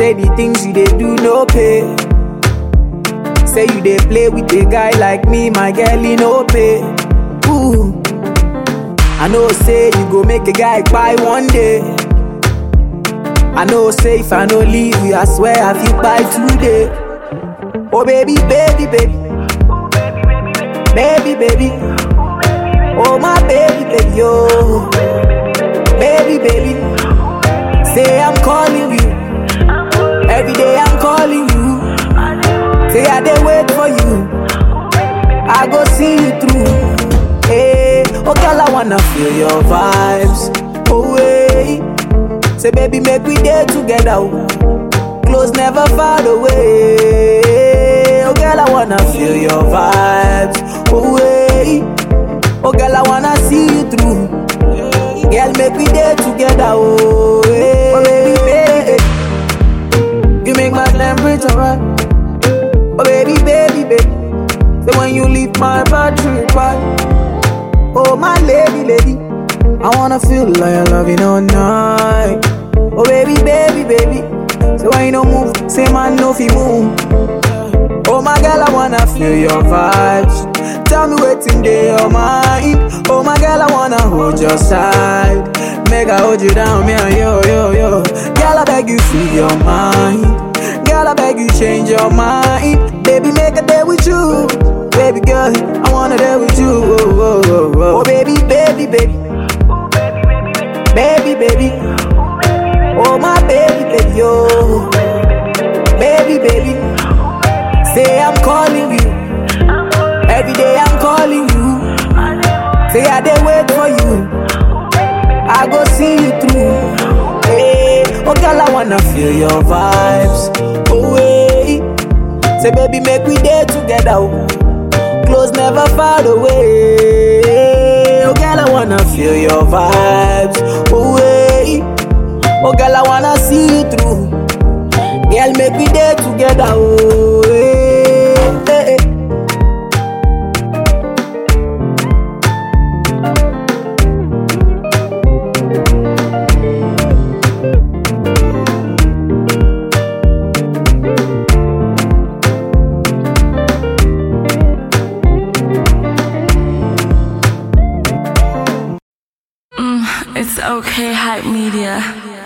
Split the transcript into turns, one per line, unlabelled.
Say the things you dey do no pay. Say you dey play with a guy like me, my girl, he no pay. Ooh. I know say you go make a guy buy one day. I know say if I no leave you, I swear I feel buy today. Oh baby, baby, baby. Baby, baby. Oh my baby, baby, oh. Baby, baby. Say I'm calling you. Every day I'm calling you. Say I dey wait for you. I go see you through. Hey, oh girl, I wanna feel your vibes. Oh wait. Say baby, make we day together. oh. Close never far away. Oh girl, I wanna feel your vibes. Oh wait. Oh girl, I wanna see you through. Girl, make we day together. Oh, hey. oh baby, baby. You make my temperature right. Oh baby, baby, baby. So when you leave my battery right. Oh my lady, lady. I wanna feel like I love you all night. Oh baby, baby, baby. So when you don't move, say man no fi move. Oh my girl, I wanna feel your vibes. Tell me what's in your mind. Oh my girl, I wanna hold your side. Make I hold you down, me and yo, yo, yo. Girl, I beg you, free your mind. Girl, I beg you, change your mind. Baby, make a day with you. Baby girl, I wanna day with you. Oh, oh, oh, oh. oh baby, baby, baby. Baby, baby. Oh my baby, baby, oh. Baby, baby. Say I'm calling you. Every day I'm calling you. Say I dey wait for you. I go see you through. Hey, oh girl, I wanna feel your vibes. Oh wait. Say baby, make we day together. oh. Close never far away. Oh girl, I wanna feel your vibes. Oh wait. Oh girl, I wanna see you through. Girl, make we day together. Oh, hey, hey, hey.
It's okay, hype media.